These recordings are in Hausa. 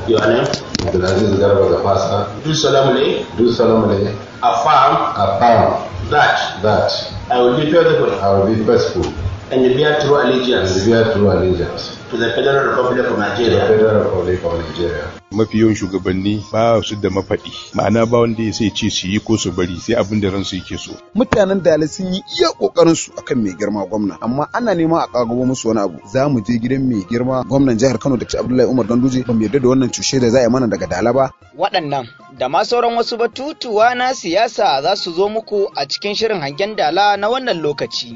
Your name? Abdulaziz Garba Gafasa, Do solemnly do solemnly affirm affirm that that I will be faithful I will be faithful and bear true and allegiance bear true allegiance to the Federal Republic of to the Nigeria Federal Republic of Nigeria. mafi yawan shugabanni ba su da mafaɗi ma'ana ba wanda ya sai ce su yi ko su bari sai abin da ransu yake so mutanen da sun yi iya kokarin su akan mai girma gwamna amma ana neman a kagabo musu wani abu za mu je gidan mai girma gwamnan jihar Kano Dr. Abdullahi Umar Ganduje ba mu yarda da wannan cushe da za a yi mana daga Dala ba waɗannan da ma sauran wasu batutuwa na siyasa za su zo muku a cikin shirin hangen dala na wannan lokaci.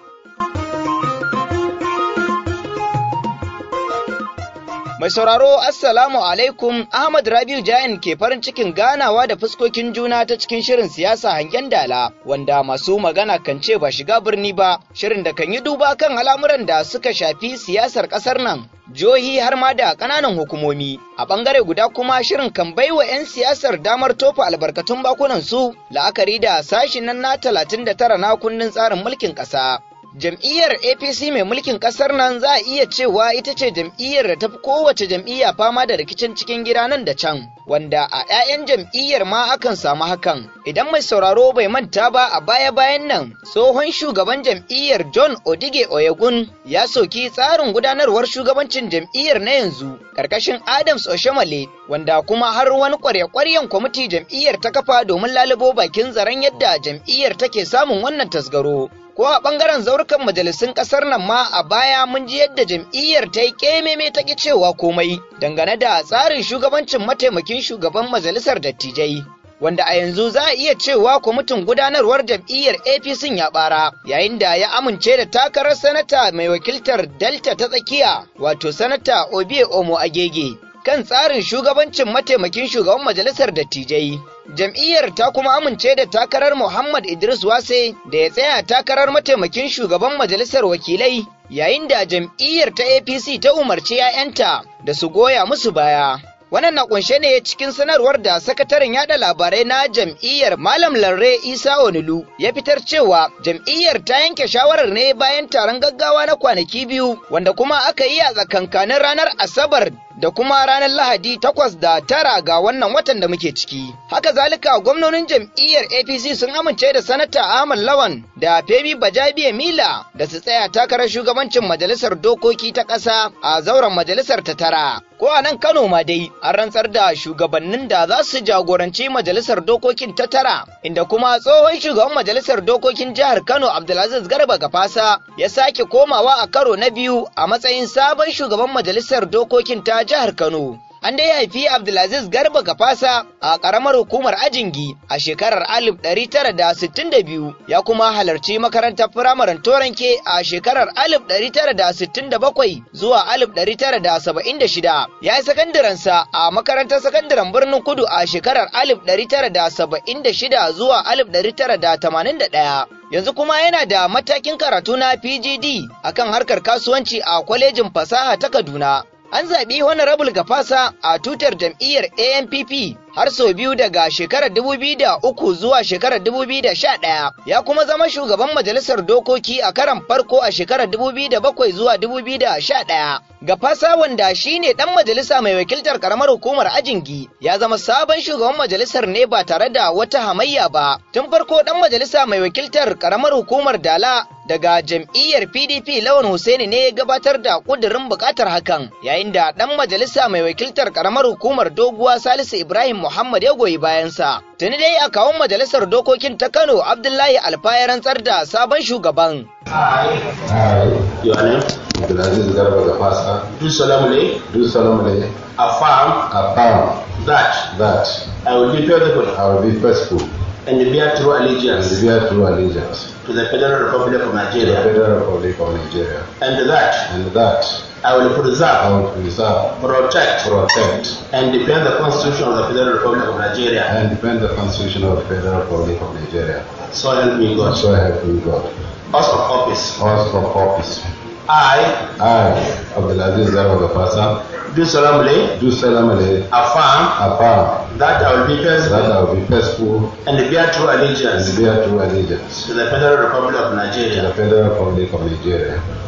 Mai sauraro Assalamu alaikum Ahmad Rabiu Jain ke farin cikin ganawa da fuskokin juna ta cikin shirin siyasa hangen dala wanda masu magana kan ce ba shiga birni ba shirin da kan yi duba kan al'amuran da suka shafi siyasar ƙasar nan jihohi har ma da ƙananan hukumomi a ɓangare guda kuma shirin kan baiwa 'yan siyasar damar tofa albarkatun bakunan su la'akari da sashi nan na 39 na kundin tsarin mulkin ƙasa Jam'iyyar APC mai mulkin ƙasar nan za a iya cewa ita ce jam'iyyar da ta fi kowace jam'iyya fama da rikicin cikin gida nan da can, wanda a 'ya'yan jam'iyyar ma akan samu hakan. Idan mai sauraro bai manta ba a baya-bayan nan, tsohon shugaban jam'iyyar John Odige Oyegun ya soki tsarin gudanarwar shugabancin jam'iyyar na yanzu, ƙarƙashin Adams Oshomale, wanda kuma har wani ƙwarya-ƙwaryen kwamiti jam'iyyar ta kafa domin lalubo bakin zaren yadda jam'iyyar take samun wannan tasgaro. ko a ɓangaren zaurukan majalisun ƙasar nan ma a baya mun ji yadda jam'iyyar ta yi ƙememe ta ƙi cewa komai dangane da tsarin shugabancin mataimakin shugaban majalisar dattijai. Wanda a yanzu za a iya cewa kwamitin gudanarwar jam'iyyar APC ya ɓara, yayin da ya amince da takarar sanata mai wakiltar Delta ta tsakiya, wato sanata Obie Omo Agege. kan tsarin shugabancin mataimakin shugaban majalisar dattijai. Jam'iyyar ta kuma amince da takarar Muhammad Idris Wase da ya tsaya takarar mataimakin shugaban majalisar wakilai yayin da jam'iyyar ta APC ta umarci 'ya'yanta da su goya musu baya. Wannan na kunshe ne cikin sanarwar da sakataren yada labarai na jam'iyyar Malam Larre Isa Onulu ya fitar cewa jam'iyyar ta yanke shawarar ne bayan taron gaggawa na kwanaki biyu wanda kuma aka yi a tsakankanin ranar Asabar da kuma ranar Lahadi takwas da tara ga wannan watan da muke ciki. Haka zalika gwamnonin jam'iyyar APC sun amince da sanata Ahmad Lawan da Femi Bajabiya Mila da su tsaya takarar shugabancin majalisar dokoki ta ƙasa a zauren majalisar ta tara. Ko a nan Kano ma dai an rantsar da shugabannin da za su jagoranci majalisar dokokin ta tara, inda kuma tsohon shugaban majalisar dokokin jihar Kano Abdulaziz Garba Gafasa ya sake komawa a karo na biyu a matsayin sabon shugaban majalisar dokokin ta jihar Kano. An dai haifi Abdulaziz Garba Gafasa a ƙaramar hukumar Ajingi a shekarar 1962 ya kuma halarci makarantar firamaren Toranke a shekarar 1967 zuwa 1976. Ya yi sakandirensa a makarantar sakandaren birnin Kudu a shekarar 1976 zuwa 1981. yanzu kuma yana da matakin karatu na PGD akan harkar kasuwanci a kwalejin fasaha ta Kaduna. An zaɓi Honorable Gafasa a tutar jam'iyyar ANPP har sau biyu daga shekarar 2003 zuwa shekarar 2011 ya kuma zama shugaban majalisar dokoki a karan farko a shekarar 2007 zuwa 2011. Gafasa wanda shine ɗan majalisa mai wakiltar karamar hukumar Ajingi ya zama sabon shugaban majalisar ne ba tare da wata hamayya ba. Tun farko ɗan majalisa mai wakiltar karamar hukumar Dala daga jam'iyyar PDP Lawan Hussaini ne ya gabatar da ƙudurin buƙatar hakan yayin da ɗan majalisa mai wakiltar karamar hukumar Doguwa Salisu Ibrahim Muhammad ya goyi bayansa. Tuni dai a kawun majalisar dokokin ta Kano Abdullahi Alfa ya rantsar da sabon shugaban. I, Your name? Abdulaziz Garba Gafasa, Do solemnly do solemnly affirm affirm that that I will be faithful I will be faithful and bear true and allegiance bear true allegiance to the Federal Republic of to the Nigeria Federal Republic of Nigeria, and that and that I will I preserve, will preserve, protect, protect, and defend the Constitution of the Federal Republic of Nigeria. and defend the Constitution of the Federal Republic of Nigeria. So help me God. So help me God. House of Office. House of Office. I I, Abdulaziz Garba Gafasa, do solemnly do solemnly affirm affirm that I will be that faithful I will be faithful and bear true and allegiance bear true allegiance to the Federal Republic of to the Nigeria Federal Republic of Nigeria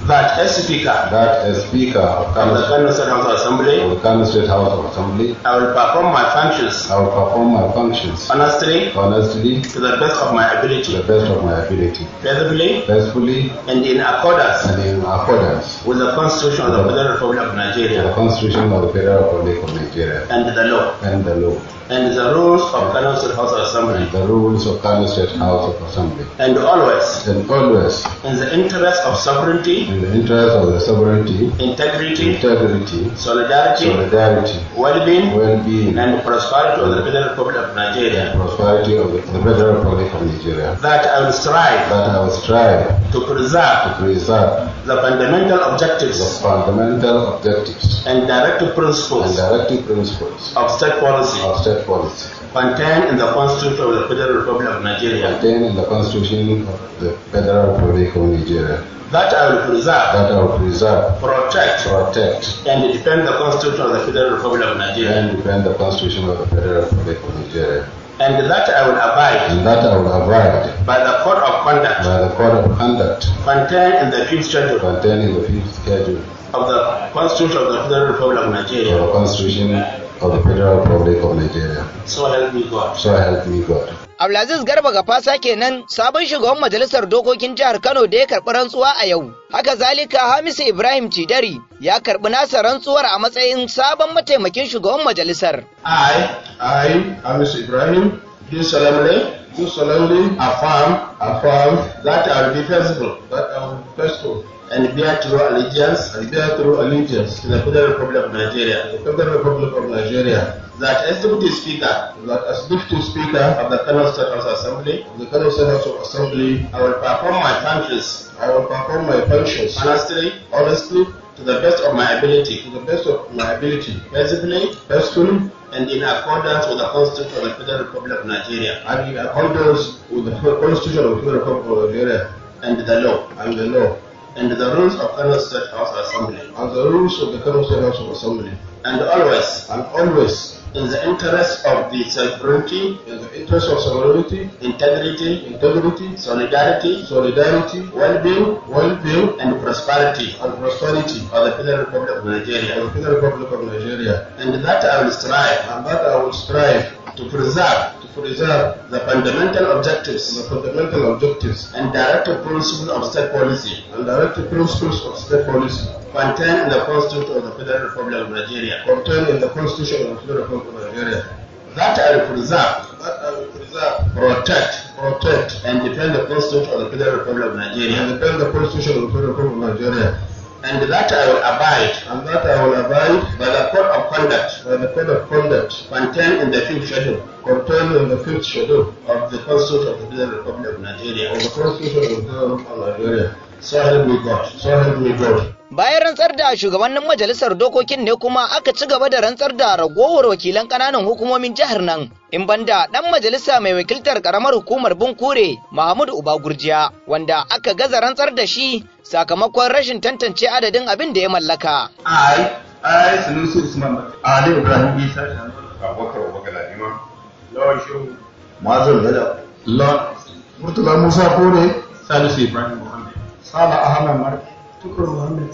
that as Speaker that as Speaker of of the Kano, Kano State House of Assembly, of the Kano State House of Assembly, I will perform my functions I will perform my functions honestly honestly to the best of my to ability, the best of my ability, faithfully faithfully and in accordance and in accordance with the Constitution of the Federal Republic of with the Nigeria Constitution of the Federal Republic of Nigeria and the law and the law and the rules of Kano State House of Assembly, and the rules of Kano State House of Assembly, and always and always in the interest of sovereignty, in the interest of the sovereignty, integrity, integrity, solidarity, solidarity, well-being, well-being, and prosperity of the Federal Republic of Nigeria. and prosperity of the, the Federal Republic of Nigeria. That I will strive That I will strive to preserve to preserve the fundamental the objectives fundamental objectives and directive and principles directive principles of state policy of state policy contained in the Constitution of the Federal Republic of Nigeria. contained in the Constitution of the Federal Republic of Nigeria. That I will preserve, That I will preserve, protect, protect, and defend the Constitution of the Federal Republic of Nigeria. and defend the Constitution of the Federal Republic of Nigeria. And that I will abide And that I will abide by the code of conduct by the code of conduct contained in the fifth schedule contained in the fifth schedule of the Constitution of the Federal Republic of of Nigeria. the Constitution of the Federal Republic of Nigeria. So help me God. So help me God. Abdulaziz Garba Gafasa kenan sabon shugaban majalisar dokokin jihar Kano da ya karɓi rantsuwa a yau. Haka zalika Hamisu Ibrahim Cidari ya karɓi nasa rantsuwar a matsayin sabon mataimakin shugaban majalisar. I, I, Amis Ibrahim, do solemnly do solemnly affirm affirm that I will be faithful that I will be faithful and bear true allegiance and bear true allegiance to the Federal Republic of Nigeria. to the Federal Republic of Nigeria, That as Deputy Speaker that as Deputy Speaker of the Kano State House Assembly, of the Kano State House of Assembly, I will perform my functions I will perform my functions honestly honestly to the best of my ability, to the best of my ability, faithfully faithfully, and in accordance with the Constitution of the Federal Republic of Nigeria and in accordance with the Constitution of the Federal Republic of Nigeria and the law and the law and the rules of Kano State House Assembly, and the rules of the Kano State House of Assembly, and always and always in the interest of the sovereignty, in the interest of sovereignty, integrity, integrity, solidarity, solidarity, well-being, well-being, and prosperity and prosperity of the Federal Republic of of Nigeria, the Federal Republic of Nigeria, and that I will strive and that I will strive to preserve to preserve the fundamental objectives the fundamental objectives and directive principles of state policy and directive principles of state policy contained in the Constitution of the Federal Republic of Nigeria. contained in the Constitution of the Federal Republic of Nigeria. That I will preserve, That I will preserve, protect, protect, and defend the Constitution of the Federal Republic of and Nigeria. defend the Constitution of the Federal Republic of Nigeria. And that I will abide And that I will abide by the code of conduct by the code of conduct contained in the fifth schedule contained in the fifth schedule of the Constitution of the Federal Republic of Nigeria. of the Constitution of the Federal Republic of Nigeria. So help me God. So help me God. Bayan rantsar da shugabannin majalisar dokokin ne kuma aka ci gaba da rantsar da ragowar wakilan ƙananan hukumomin jihar nan. In banda ɗan majalisa mai wakiltar ƙaramar hukumar Bunkure Mahmud Uba Gurjiya wanda aka gaza rantsar da shi sakamakon rashin tantance adadin abin da ya mallaka. I, I, Sanusi Usman, Ali Ibrahim Isa, Abubakar Abubakar Ladima. Lord Shehu, Mazal Gada. Lord Murtala Musa Kore. Salisu Ibrahim Muhammad. Sala Ahmad Mar. Tukur Muhammad.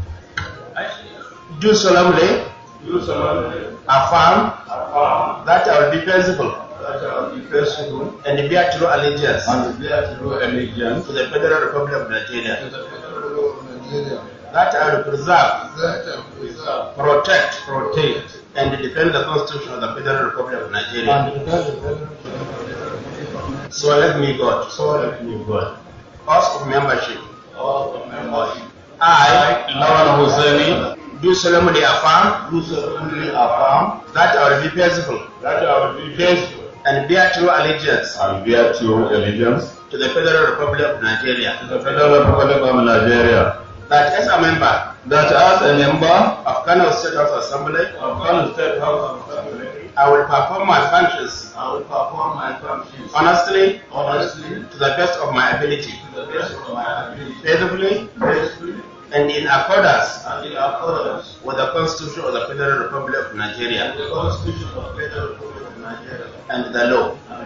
Do solemnly affirm that I will be faithful That I will be faithful and bear true allegiance and bear true allegiance to the Federal Republic of Nigeria. to the Federal Republic of Nigeria. That I will preserve, That I will preserve, protect, protect, and defend the Constitution of the Federal Republic of Nigeria. and defend the Federal Republic. So help me God. So help me God. House of membership. All the members. I, Lawan Husseini, do solemnly affirm Do solemnly affirm that I will be faithful that I will be faithful and bear true allegiance and bear true allegiance to the Federal Republic of Nigeria. to the Federal Republic of Nigeria. That as a member That as a member of Kano State House Assembly, of Kano State House of Assembly, I will perform my functions I will perform my functions honestly honestly to the best of my ability, to the best of my ability, faithfully, faithfully, and in accordance and in accordance with the Constitution of the Federal Republic of Nigeria with the Constitution of the Federal Republic of Nigeria and the law and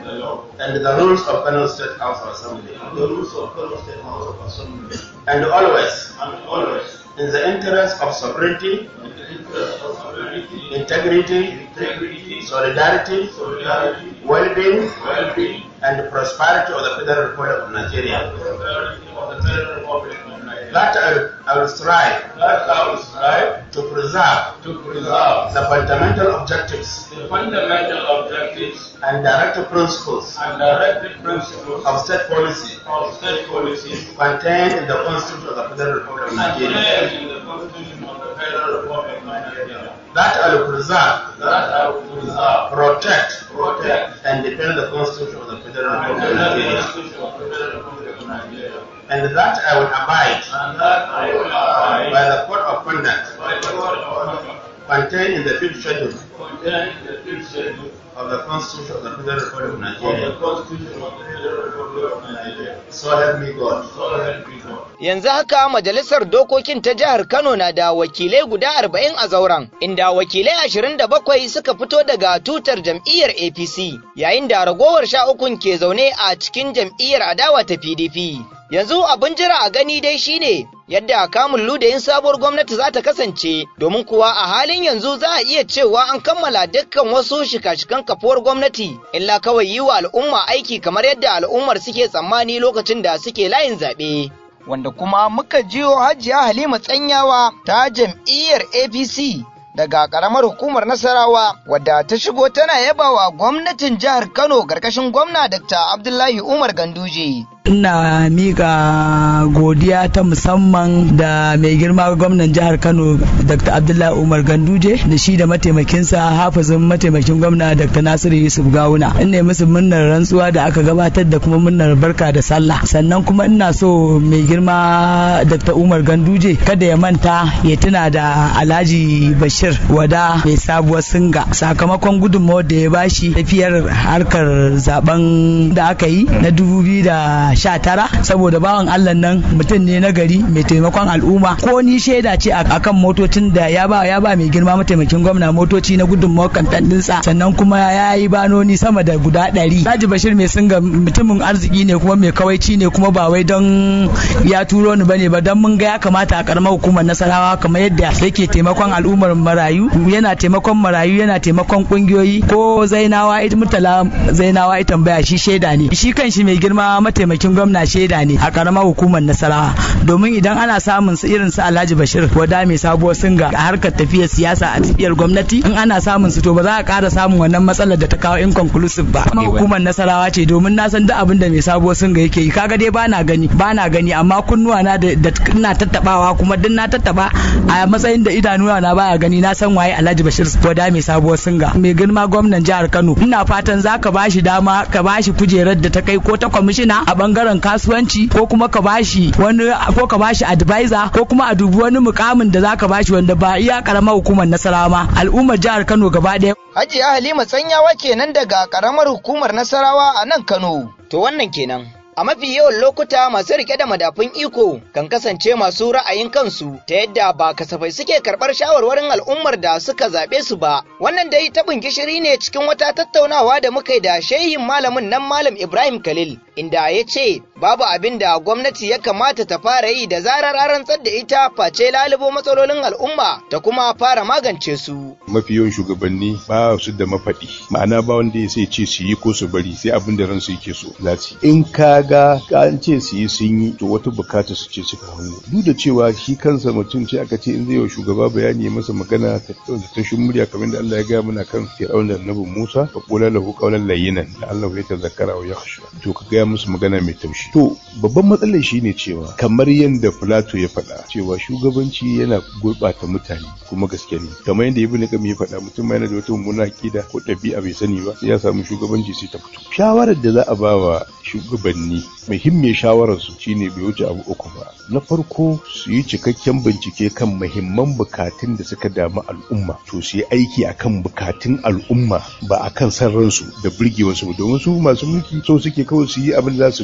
and the rules of Kano State House of Assembly, the rules of Kano State House of Assembly, and always, and always, in the interest of sovereignty, in the interest of sovereignty, integrity, integrity, solidarity, solidarity, well-being, well-being, and the prosperity of the Federal Republic of Nigeria. prosperity of the Federal Republic of Nigeria. That I will, I will strive That I will strive to preserve to preserve the fundamental objectives the fundamental objectives and directive principles and directive principles of state policy of state policy contained in the Constitution of the Federal Republic of Nigeria. contained in the Constitution of the Federal Republic of Nigeria. That I will preserve, That I will preserve, protect, protect, and defend the Constitution of the Federal and Republic of defend the Nigeria. Constitution of the Federal Republic of Nigeria. And that I will abide And that I will abide by the code of conduct by the code of conduct contained in the fifth schedule contained in the fifth schedule of the Constitution of the Federal Republic of of the Nigeria. Constitution of the Federal Republic of Nigeria. So help me God. So help me God. Yanzu haka majalisar dokokin ta jihar Kano na da wakilai guda arba'in a zauren, inda wakilai ashirin da bakwai suka fito daga tutar jam'iyyar APC, yayin da ragowar sha ukun ke zaune a cikin jam'iyyar adawa ta PDP. Yanzu abin jira a gani dai shine yadda kamun ludayin sabuwar gwamnati za ta kasance, domin kuwa a halin yanzu za a iya cewa an kammala dukkan wasu shika-shikan kafuwar gwamnati, illa kawai yi wa al'umma aiki kamar yadda al'ummar suke tsammani lokacin da suke layin zaɓe. wanda kuma muka jiyo hajiya Halima Tsanyawa ta jam'iyyar APC daga ƙaramar hukumar Nasarawa wadda ta shigo tana yabawa gwamnatin jihar Kano ƙarƙashin gwamna Dr. Abdullahi Umar Ganduje. ina miƙa godiya ta musamman da mai girma gwamnan jihar kano dr abdullahi umar ganduje da shi da mataimakinsa hafizin mataimakin gwamna dr nasiru yusuf gawuna ina musu murnar rantsuwa da aka gabatar da kuma murnar barka da sallah sannan kuma ina so mai girma dr umar ganduje kada ya manta ya tuna da alhaji bashir wada mai sabuwar singa sakamakon gudunmawar da ya bashi tafiyar harkar zaben da aka yi na dubu biyu da sha tara saboda bawan Allah nan mutum ne na gari mai taimakon al'umma ko ni shaida ce akan motocin da ya ba ya ba mai girma mataimakin gwamna motoci na gudunmawar kantan dinsa sannan kuma ya yi banoni sama da guda ɗari Haji Bashir mai singa mutumin arziki ne kuma mai kawaici ne kuma ba wai don ya turo ni bane ba don mun ga ya kamata a karamar hukumar Nasarawa kamar yadda yake taimakon al'ummar marayu yana taimakon marayu yana taimakon kungiyoyi ko Zainawa ita mutala Zainawa ita tambaya shi shaida ne shi kan shi mai girma mataimakin gwamna shaida ne a karamar hukumar nasarawa domin idan ana samun su irin su alhaji bashir wada mai sabuwar singa a harkar tafiyar siyasa a tafiyar gwamnati in ana samun su to ba za a ƙara samun wannan matsalar da ta kawo inconclusive ba kuma hukumar nasarawa ce domin na san duk abin da mai sabuwar singa yake yi kaga dai bana gani bana gani amma kunnuwa na da ina tattabawa kuma duk na tattaba a matsayin da idanuwa na baya gani na san waye alhaji bashir wada mai sabuwar singa mai girma gwamnan jihar kano ina fatan za ka bashi dama ka bashi kujerar da ta kai ko ta kwamishina a bangaren kasuwanci ko kuma ka bashi wani ko ka bashi advisor ko kuma a dubi wani mukamin da zaka bashi wanda ba iya karamar hukumar Nasarawa ma al'ummar jihar Kano gaba ɗaya Hajiya Halima Tsanyawa kenan daga karamar hukumar Nasarawa a nan Kano to wannan kenan A mafi yawan lokuta masu rike da madafun iko kan kasance masu ra'ayin kansu ta yadda ba kasafai suke karɓar shawarwarin al'ummar da suka zaɓe su ba. Wannan dai taɓin gishiri ne cikin wata tattaunawa da muka yi da shehin malamin nan Malam Ibrahim Khalil, inda ya ce babu abin da gwamnati ya kamata ta fara yi da zarar an rantsar da ita face lalubo matsalolin al'umma ta kuma fara magance su. mafi yawan shugabanni ba su da mafaɗi ma'ana ba wanda ya sai ce su yi ko su bari sai abin da ransu yake so za su yi. in ka ga an ce su yi sun yi to wata bukata su ce suka hango duk da cewa shi kansa mutum ce aka ce in zai wa shugaba bayani ya masa magana ta da tashin murya kamar da Allah ya gaya mana kan Fir'aun da Annabi Musa fa qula lahu qawlan layyinan da Allah ya tazakkara wa yakhsha to ka gaya musu magana mai taushi to babban matsalar shine cewa kamar yadda Plato ya faɗa cewa shugabanci yana gurɓata mutane kuma gaske ne kamar yadda Ibn Qayyim ya faɗa mutum yana da wata mummuna akida ko ɗabi'a bai sani ba sai ya samu shugabanci sai ta fito shawarar da za a ba wa shugabanni muhimmiyar shawarar su shine bai wuce abu uku ba na farko su yi cikakken bincike kan muhimman bukatun da suka damu al'umma to su yi aiki akan bukatun al'umma ba akan san ransu da burgewarsu ba domin su masu mulki so suke kawai su yi abin da za su burge har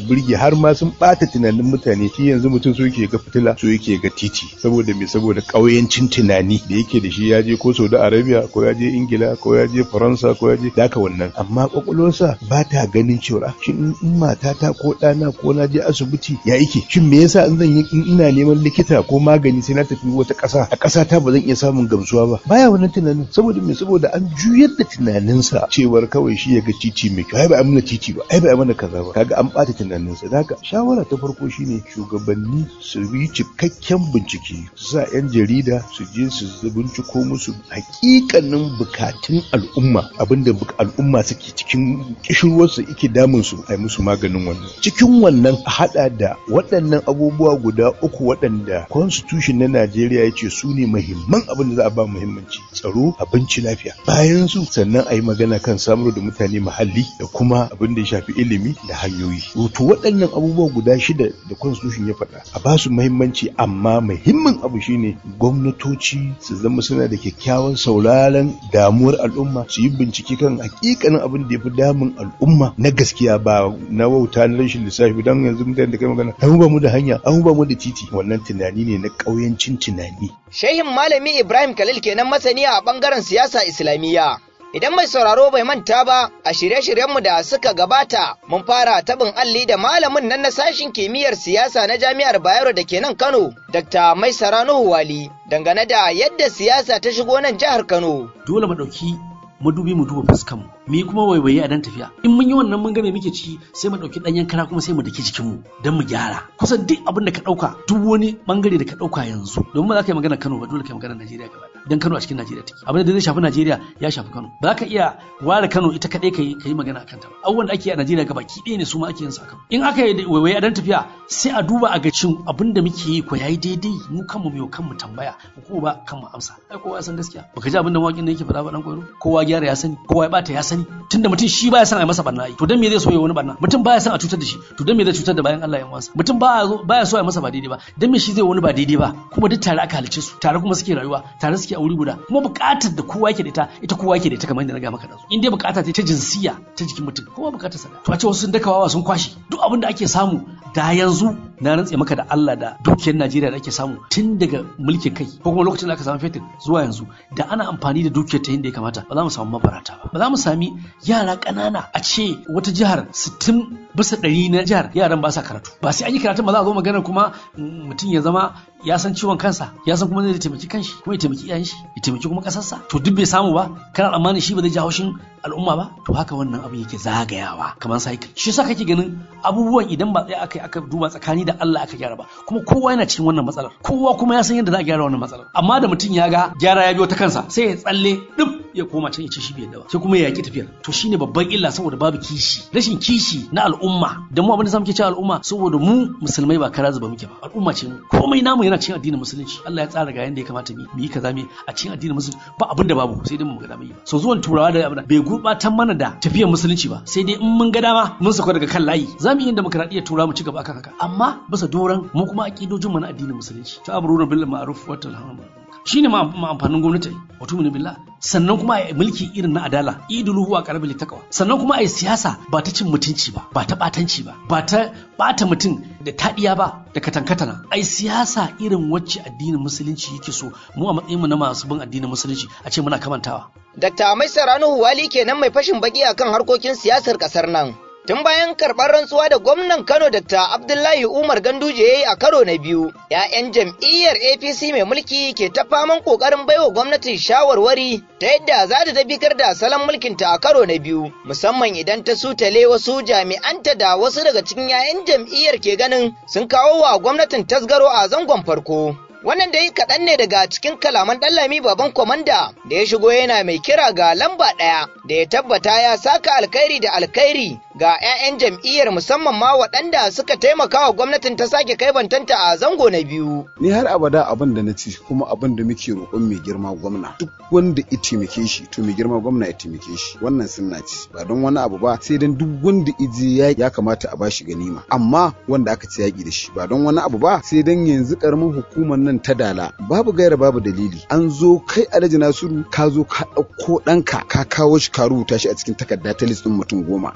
har ma sun bata tunanin mutane shi yanzu mutum so yake ga fitila so yake ga titi saboda me saboda ƙauyancin tunani da yake da shi ya je ko Saudi Arabia ko ya je Ingila ko ya je Faransa ko ya je daka wannan amma kwakwalwarsa ba ta ganin cewa shin in matata ko ɗana ko na je asibiti ya yake shin me yasa in zan yi in ina neman likita ko magani sai na tafi wata ƙasa a ƙasa ta ba zan iya samun gamsuwa ba baya wannan tunanin saboda me saboda an juyar da tunaninsa cewar kawai shi ya ga titi mai kyau ai ba a mana titi ba ai ba a mana kaza ba kaga an ɓata tunaninsa da haka shawara ta farko shine shugabanni su yi cikakken bincike su sa 'yan jarida su je su binciko musu hakikanin bukatun al'umma abinda al'umma suke cikin kishirwarsu ike damun su a musu maganin wannan cikin wannan a hada da waɗannan abubuwa guda uku waɗanda constitution na Najeriya ya ce su ne muhimman abin da za a ba muhimmanci tsaro abinci lafiya bayan su sannan a yi magana kan samar da mutane muhalli da kuma abin da ya shafi ilimi da hanyoyi to waɗannan abubuwa guda shida da constitution ya faɗa a ba su muhimmanci amma muhimmin abu shine gwamnatoci su zama suna da kyakkyawan sauraron damuwar al'umma su yi bincike kan hakikanin abin da ya fi damun al'umma na gaskiya ba na wauta na rashin lissafi don yanzu mutane da kai magana an ba mu da hanya an ba mu da titi wannan tunani ne na ƙauyancin tunani Shehin Malami Ibrahim Khalil kenan masani a bangaren siyasa Islamiyya. Idan mai sauraro bai manta ba a shirye-shiryenmu da suka gabata mun fara tabin alli da malamin nan na sashin kimiyyar siyasa na jami'ar Bayero da ke nan Kano, Dr. Mai Nuhu Wali, dangane da yadda siyasa ta shigo nan jihar Kano. Dole mu ɗauki madubi mu duba fuskanmu mu yi kuma waiwaye a dan tafiya in mun yi wannan mun ga me muke ciki sai mu dauki danyen kara kuma sai mu dake jikin mu dan mu gyara kusan duk abin da ka dauka duk wani bangare da ka dauka yanzu domin ba za ka yi magana Kano ba dole ka yi magana Najeriya gaba dan Kano a cikin Najeriya take abin da zai shafi Najeriya ya shafi Kano ba za ka iya ware Kano ita kadai ka yi ka yi magana akan ta ba abubuwan da ake yi a Najeriya gaba ki ɗaya ne su ma ake yin sa Kano in aka yi waiwaye a dan tafiya sai a duba a ga cin abin da muke yi ko yayi daidai mu kanmu mu kanmu tambaya ko ba kanmu amsa ai kowa ya san gaskiya baka ji abin da mawakin da yake faɗa ba dan koyo kowa gyara ya sani kowa ya bata ya sani tunda mutum shi baya son a yi masa barna to dan me zai so ya wani barna mutum baya son a cutar da shi to dan me zai cutar da bayan Allah ya wasa mutum baya baya so a yi masa ba daidai ba dan me shi zai wani ba daidai ba kuma duk tare aka halice su tare kuma suke rayuwa tare suke a wuri guda kuma buƙatar da kowa yake da ita ita kowa yake da ita kamar yadda na ga maka da su in dai buƙata ta jinsiya ta jikin mutum kowa buƙatar sa to a ce wasu sun dakawa sun kwashi duk abin da ake samu da yanzu na rantse maka da Allah da dukiyar Najeriya da ake samu tun daga mulkin kai ko kuma lokacin da aka samu fetur zuwa yanzu da ana amfani da dukiyar ta yadda ya kamata ba za mu samu mabarata ba ba za mu sami yara ƙanana a ce wata jihar 60 bisa ɗari na jihar yaran ba sa karatu ba sai an yi karatun ba za a zo magana kuma mutum ya zama ya san ciwon kansa ya san kuma zai taimaki kanshi kuma ya taimaki iyayen shi ya taimaki kuma kasarsa to duk bai samu ba kana tsammanin shi ba zai ji haushin al'umma ba to haka wannan abin yake zagayawa kamar cycle shi yasa kake ganin abubuwan idan ba tsaya aka aka duba tsakani da Allah aka gyara ba kuma kowa yana cikin wannan matsalar kowa kuma ya san yadda za a gyara wannan matsalar amma da mutum ya ga gyara ya biyo ta kansa sai ya tsalle duk ya koma can ya ce shi bai yadda ba sai kuma ya yaki tafiyar to shine babban illa saboda babu kishi rashin kishi na al'umma da mu abin da zamu ke cewa al'umma saboda mu musulmai ba kara zuba muke ba al'umma ce mu komai namu yana cikin addinin musulunci Allah ya tsara ga yanda ya kamata mu yi kaza mu a cikin addinin musulunci ba abin da babu sai dai mu ga dama yi ba so zuwan turawa da abin bai gurbatar mana da tafiyar musulunci ba sai dai in mun ga dama mun sauka daga kan layi za mu yi demokradiyyar tura mu ci gaba akan haka amma bisa doran mu kuma aqidojin mu na addinin musulunci ta abruna bil ma'ruf wa tanhauna shine ma amfanin gwamnati wato mun billah sannan kuma a mulki irin na adala idulu huwa qarbil taqwa sannan kuma a siyasa ba ta cin mutunci ba ba ta batanci ba ba ta bata mutum da tadiya ba da katankatana ai siyasa irin wacce addinin musulunci yake so mu a matsayin mu na masu bin addinin musulunci a ce muna kamantawa Dr. Maisar Ranuhu Wali kenan mai fashin baki akan harkokin siyasar kasar nan Tun bayan karɓar rantsuwa da gwamnan Kano Dr. Abdullahi Umar Ganduje ya yi a karo na biyu, ‘ya'yan jam'iyyar APC mai mulki ke ta faman ƙoƙarin baiwa gwamnatin shawarwari ta yadda za ta tabbatar da salon mulkinta a karo na biyu, musamman idan ta sutale wasu jami'anta da wasu daga cikin ‘ya'yan jam'iyyar ke ganin sun kawo wa gwamnatin tasgaro a zangon farko. Wannan dai kaɗan ne daga cikin kalaman ɗallami baban kwamanda da ya shigo yana mai kira ga lamba ɗaya da ya tabbata ya saka alkhairi da alkhairi ga 'ya'yan jam'iyyar musamman ma waɗanda suka taimaka wa gwamnatin ta sake kai bantanta a zango na biyu. Ni har abada abin da na ci kuma abin da muke roƙon mai girma gwamna duk wanda ya taimake shi to mai girma gwamna ya taimake shi wannan sunna ce ba don wani abu ba sai dan duk wanda ije ya ya kamata a bashi ganima amma wanda aka ci yaƙi da shi ba don wani abu ba sai dan yanzu karamin hukumar nan ta dala babu gaira babu dalili an zo kai alhaji nasiru ka zo ka ɗauko ɗanka ka kawo shi ka rubuta shi a cikin takarda ta list ɗin mutum goma to ni ban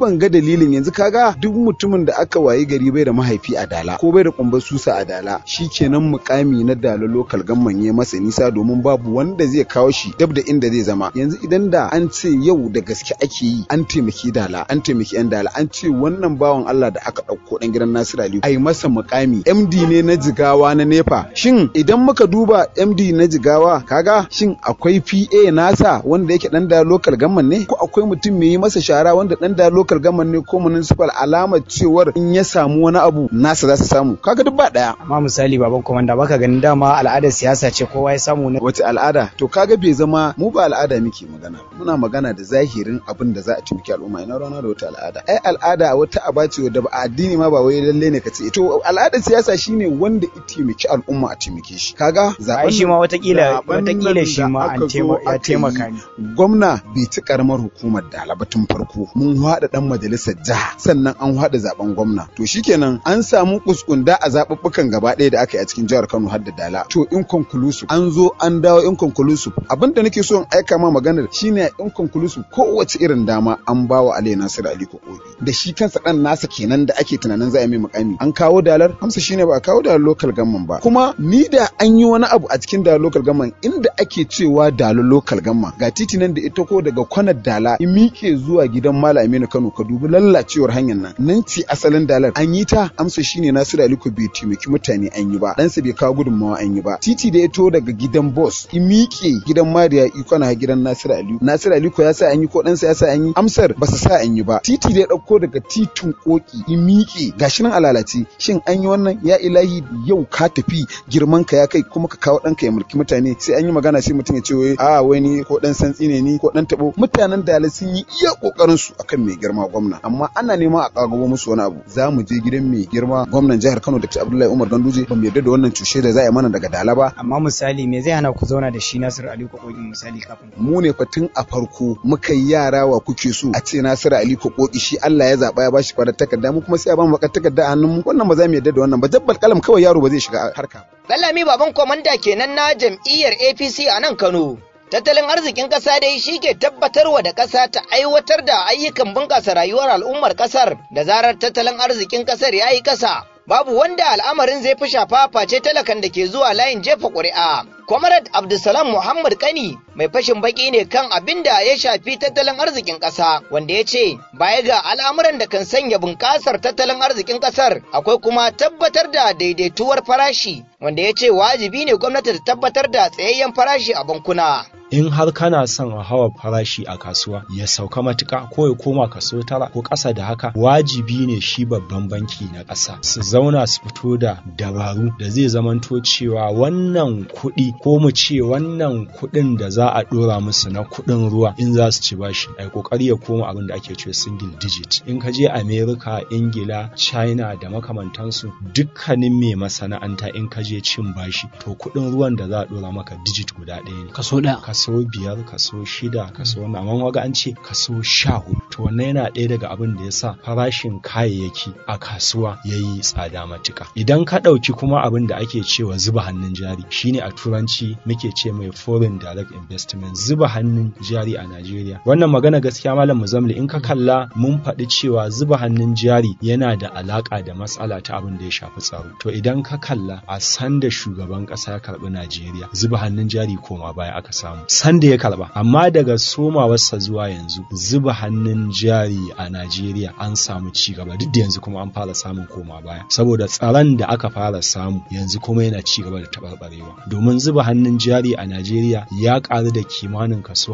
ban ga dalilin yanzu kaga duk mutumin da aka wayi gari bai da mahaifi a dala ko bai da kumbar susa a dala shikenan mukami na dala lokal gamman ya masa nisa domin babu wanda zai kawo shi dab da inda zai zama yanzu idan da an ce yau da gaske ake yi an taimaki dala an taimaki yan dala an ce wannan bawan Allah da aka ɗauko ɗan gidan Nasiru Aliyu ai masa mukami MD ne na jigawa na nefa shin idan muka duba MD na jigawa kaga shin akwai PA nasa wanda yake dan da local gamman ne ko akwai mutum mai yi masa shara wanda dan da local gamman ne ko municipal alamar cewar in ya samu wani abu nasa za su samu kaga duk ba daya amma misali baban komanda baka ganin dama al'adar siyasa ce kowa ya samu ne wace al'ada to kaga bai zama mu ba al'ada muke magana muna magana da zahirin abin da za a taimaki al'umma ina rana da wata al'ada ai al'ada wata aba ce da ba addini ma ba wai lalle ne ka ce to al'adar siyasa shine wanda ya taimaki al'umma a taimake shi kaga zaben shi ma watakila watakila shi ma an ya taimaka ne gwamna bai ci karamar hukumar da tun farko mun haɗa dan majalisar jiha sannan an haɗa zaben gwamna to shikenan an samu kuskunda a zaɓuɓɓukan gaba ɗaya da aka yi a cikin jihar Kano har da Dala to inconclusive an zo an dawo inconclusive abin da nake so in aika ma maganar shine inconclusive kowace irin dama an bawa Ali Nasir Ali Kokobi da shi kansa dan nasa kenan da ake tunanin za a mai mukami an kawo dalar amsa shine ba a kawo dalar local government ba kuma ni da an yi wani abu a cikin dalar local government inda ake cewa dalar local government ga titi nan da ita ko daga kwanar dala in miƙe zuwa gidan Malam Aminu Kano ka dubi lallacewar hanyar nan nan ce asalin dalar an yi ta amsa shine Nasiru Ali ko bai taimaki mutane an yi ba ɗansa bai kawo gudunmawa an yi ba titi da ya to daga gidan boss in miƙe gidan Mariya iko na gidan Nasiru Ali Nasiru Ali ko ya sa an yi ko ɗansa ya sa an yi amsar ba su sa an yi ba titi da ya ɗauko daga titin koki in miƙe gashi nan a lalace shin an yi wannan ya ilahi yau ka tafi girman ka ya kai kuma ka kawo ɗanka ya mulki mutane sai an yi magana sai mutum ya ce wai a wai ni ko ɗan santsi ne ni ko ɗan taɓo mutanen da sun yi iya ƙoƙarin su akan mai girma gwamna amma ana neman a ƙagabo musu wani abu za mu je gidan mai girma gwamnan jihar Kano Dr. Abdullahi Umar Ganduje ba mu yarda da wannan cushe da za a yi mana daga Dala ba amma misali me zai hana ku zauna da shi Nasiru Ali Kokoki misali kafin mu ne fatin a farko muka yi yara wa kuke so a ce Nasiru Ali Kokoki shi Allah ya zaba ya bashi farar takarda mu kuma sai a ba mu bakar takarda a hannun mu wannan ba za mu yarda da wannan ba jabbal kalam kawai yaro ba zai shiga harka Lallami baban komanda kenan na jam'iyyar APC a nan Kano Tattalin arzikin ƙasa dai shi ke tabbatarwa da ƙasa ta aiwatar da ayyukan bunƙasa rayuwar al'ummar ƙasar da zarar tattalin arzikin ƙasar ya yi ƙasa. Babu wanda al'amarin zai fi shafa face talakan da ke zuwa layin jefa ƙuri'a. Comrade Abdulsalam Muhammad Kani mai fashin baki ne kan abin da ya shafi tattalin arzikin ƙasa wanda ya ce baya ga al'amuran da kan sanya bunƙasar tattalin arzikin ƙasar akwai kuma tabbatar da daidaituwar farashi wanda ya ce wajibi ne gwamnati ta tabbatar da tsayayyen farashi a bankuna. in har kana son a hawa farashi a kasuwa ya sauka matuka ko ya koma kaso tara ko ƙasa da haka wajibi ne shi babban banki na ƙasa su zauna su fito da dabaru da zai zamanto cewa wannan kuɗi ko mu ce wannan kuɗin da za a ɗora musu na kuɗin ruwa in za su ci bashi a ƙoƙari ya koma abin da ake cewa single digit in ka je america ingila china da makamantansu dukkanin mai masana'anta in ka je cin bashi to kuɗin ruwan da za a ɗora maka digit guda ɗaya ne kaso ɗaya kaso biyar kaso shida kaso wannan amma waga an ce kaso sha hudu to wannan yana ɗaya daga abin da ya sa farashin kayayyaki a kasuwa ya yi tsada matuka idan ka ɗauki kuma abin da ake cewa zuba hannun jari shine a turanci muke ce mai foreign direct investment zuba hannun jari a Najeriya wannan magana gaskiya malam Muzamli in ka kalla mun faɗi cewa zuba hannun jari yana da alaka da matsala ta abin da ya shafi tsaro to idan ka kalla a sanda shugaban ƙasa ya karɓi Najeriya zuba hannun jari koma baya aka samu sanda ya karba amma daga somawarsa zuwa yanzu zuba hannun jari a Najeriya an samu ci gaba duk da yanzu kuma an fara samun koma baya saboda tsaron da aka fara samu yanzu kuma yana ci gaba da tabarbarewa domin zuba hannun jari a Najeriya ya karu da kimanin kaso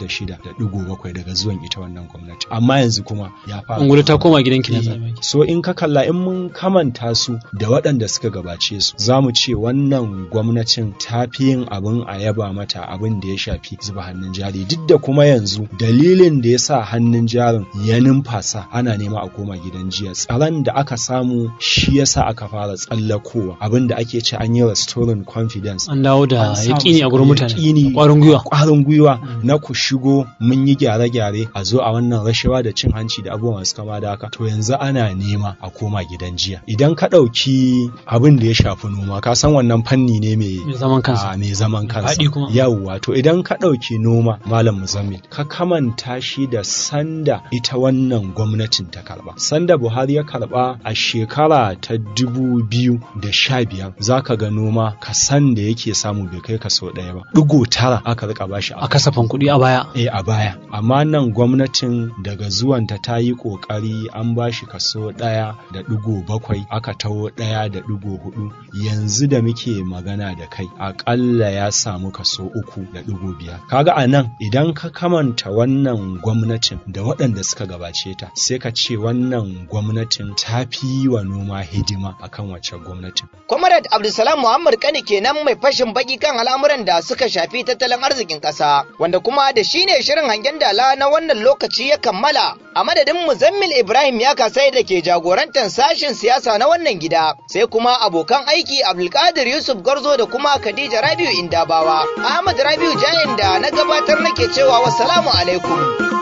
56.7 daga zuwan ita wannan gwamnati amma yanzu kuma ya fara Ungulu ta koma gidan ki na zabe so in ka kalla in mun kamanta su da waɗanda suka gabace su za mu ce wannan gwamnatin ta fi yin abin a yaba mata abin da ya shafi zuba hannun jari duk da kuma yanzu dalilin da ya sa hannun jarin ya numfasa ana nema a koma gidan jiya tsaron da aka samu shi ya sa aka fara tsallakowa abin da ake ce an yi restoring confidence an dawo da An samu yaƙini a gurin mutane yaƙini, ƙwarin gwiwa ƙwarin gwiwa na ku shigo mun yi gyare-gyare a zo a wannan rashawa da cin hanci da abubuwan masu kama da haka to yanzu ana nema a koma gidan jiya idan ka ɗauki abin da ya shafi noma ka san wannan fanni ne mai Mai zaman kansa. a, mai zaman kansa Faɗi kuma. yawwa to idan idan ka ɗauki noma malam muzammil ka kamanta shi da sanda ita wannan gwamnatin ta karba sanda buhari ya karba a shekara ta dubu biyu da sha biyar za ka ga noma kasan da yake samu bai kai kaso ɗaya ba ɗigo tara aka rika bashi a kasafin kuɗi a baya eh a baya amma nan gwamnatin daga zuwanta ta yi ƙoƙari an bashi kaso ɗaya da ɗigo bakwai aka taho ɗaya da ɗigo hudu yanzu da muke magana da kai aƙalla ya samu kaso uku da ɗigo biyar kaga a nan idan ka kamanta wannan gwamnatin da waɗanda suka gabace ta sai ka ce wannan gwamnatin ta fi yi wa noma hidima akan wacce gwamnatin Comrade Abdulsalam Muhammad Kani kenan mai fashin baki kan al'amuran da suka shafi tattalin arzikin ƙasa, wanda kuma da shi ne shirin hangen dala na wannan lokaci ya kammala. A madadin Muzammil Ibrahim ya kasai da ke jagorantar sashen siyasa na wannan gida, sai kuma abokan aiki Abdulkadir Yusuf Garzo da kuma Khadija Rabiu Indabawa. Ahmad Rabiu Jayin da na gabatar nake cewa wassalamu alaikum.